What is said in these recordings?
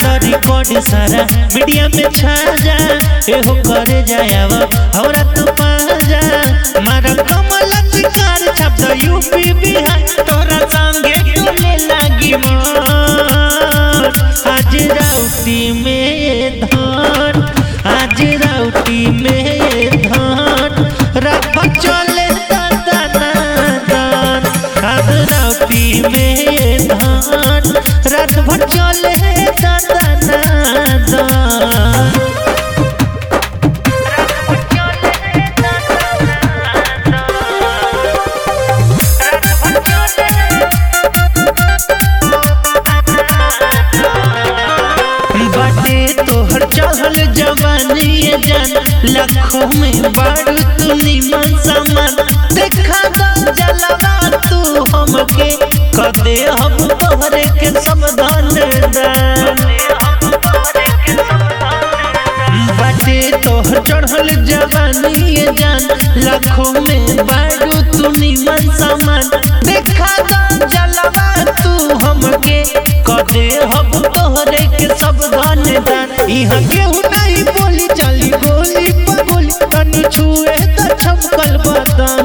मारो रिकॉर्ड सारा मीडिया में छा जा एहो करे जायावा हमरा तू पा जा मारो कमल शिकार छप दो यूपी बिहार तोरा संगे डोले लागी मोर आज राउती में धान आज राउती में धान रात भर चले दादा नादान आज राउती में धान रात भर चले दादा नादान बाटे तोहर चढ़ल जवानी ये जान लाखों में बारू तू निमन समान देखा दो जलवा तू हमके कदे हम तोहरे के सावधान दान बाटे तोहर चढ़ल जवानी ये जान लाखों में बारू तू निमन समान देखा दो जलवा तू हमके कदे हम तोहरे के सावधान दान इहाँ केहू नहीं बोली चली गोली पगोली तनी छुए त छमकल बदन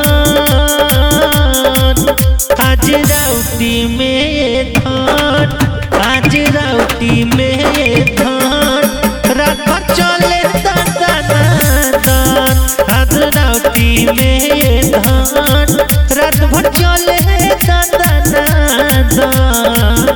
आज राउती में धान आज राउती में धान रात भर चले दादा नादान आज राउती में धान रात भर चले दादा नादान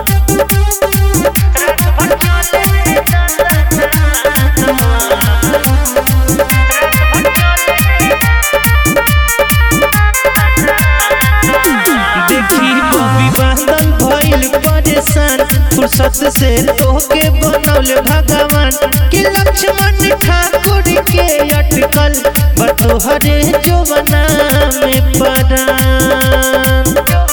देखी बबी बादल भइल परेशान फुर्सत से तोहके बनौले भगवान कि लक्ष्मण ठाकुर के अटकल बतोहरे जोवना में परान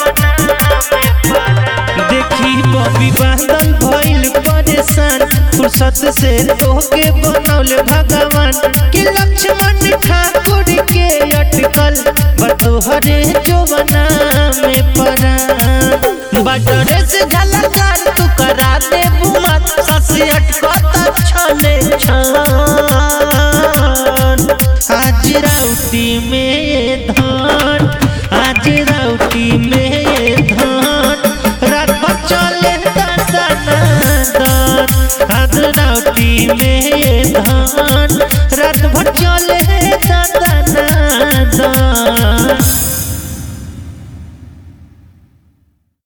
देखी बबी बादल भइल परेशान फुर्सत से तोहके बनौले भगवान कि लक्ष्मण ठाकुर के अटकल बतोहरे जोवना में परान बटरे से झलकार तू करा दे बुमत ससी अटकत छने छान आज राउती में